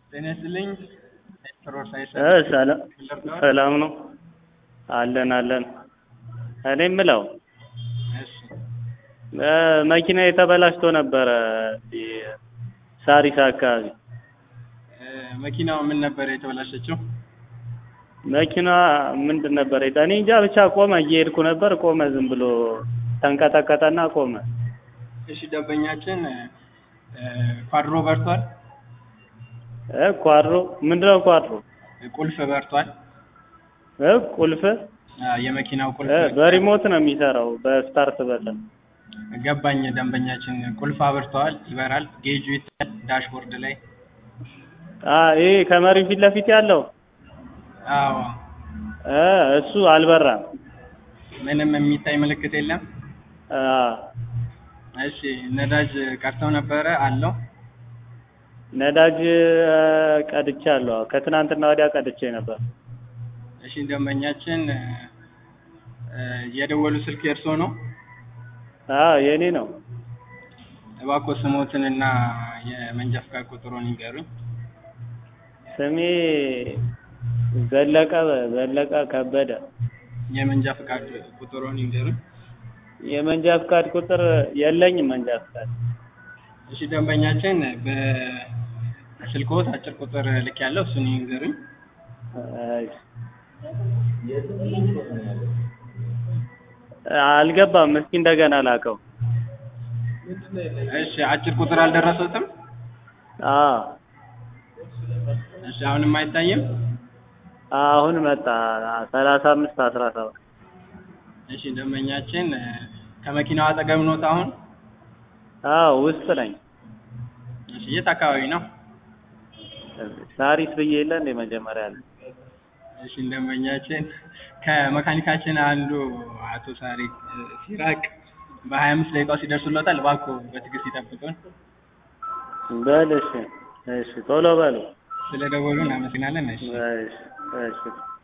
ጤና ይስጥልኝ። ዶክተር ሳይሰ እ ሰላም ሰላም ነው አለን አለን። እኔ የምለው እሺ እ መኪና የተበላሽቶ ነበረ እዚህ ሳሪስ አካባቢ። እ መኪናው ምን ነበር የተበላሸችው? መኪና ምንድን ነበር የታ- እኔ እንጃ ብቻ ቆመ። እየሄድኩ ነበር ቆመ። ዝም ብሎ ተንቀጠቀጠና ቆመ። እሺ ደንበኛችን እ ኳድሮ በርቷል፣ እ ኳድሮ ምንድነው ኳድሮ? ቁልፍ በርቷል። እ ቁልፍ አ፣ የመኪናው ቁልፍ እ በሪሞት ነው የሚሰራው በስታርት በተን ገባኝ። ደንበኛችን ቁልፍ አብርተዋል፣ ይበራል፣ ጌጁ ይታያል ዳሽቦርድ ላይ። አ ይሄ ከመሪው ፊት ለፊት ያለው አዎ እ እሱ አልበራም። ምንም የሚታይ ምልክት የለም። አ እሺ ነዳጅ ቀርተው ነበረ አለው። ነዳጅ እ ቀድቻለሁ። ከትናንትና ወዲያ ቀድቼ ነበር። እሺ ደንበኛችን እ እ የደወሉ ስልክ የእርስዎ ነው? አ የኔ ነው። እባክዎ ስሞትንና የመንጃ ፈቃድ ቁጥሩን ይንገሩኝ። ስሜ ዘለቀ ዘለቀ ከበደ። የመንጃ ፈቃድ ቁጥሩን ይንገሩኝ። የመንጃ ፍቃድ ቁጥር የለኝም። መንጃ ፍቃድ እሺ ደንበኛችን በስልክዎት አጭር ቁጥር ልክ ያለው እሱን ይንገሩኝ። እሺ። አልገባም። እስኪ እንደገና ላከው። እሺ አጭር ቁጥር አልደረሰትም? አ እሺ አሁንም አይታይም? አሁን መጣ። ሰላሳ አምስት አስራ ሰባት እሺ ደንበኛችን እ ከመኪናው አጠገብ ኖት አሁን? አዎ ውስጥ ነኝ። እሺ የት አካባቢ ነው? ሳሪስ ብዬ የለ እንደ መጀመሪያ ላይ እሺ ደንበኛችን ከመካኒካችን አንዱ አቶ ሳሪ እ ሲራቅ በሀያ አምስት ደቂቃው ሲደርሱለታል። እባክዎ በትዕግስት ይጠብቁን። በል እሺ፣ እሺ ቶሎ በሉ። ስለደወሉ እናመሰግናለን። እሺ እሺ፣ እሺ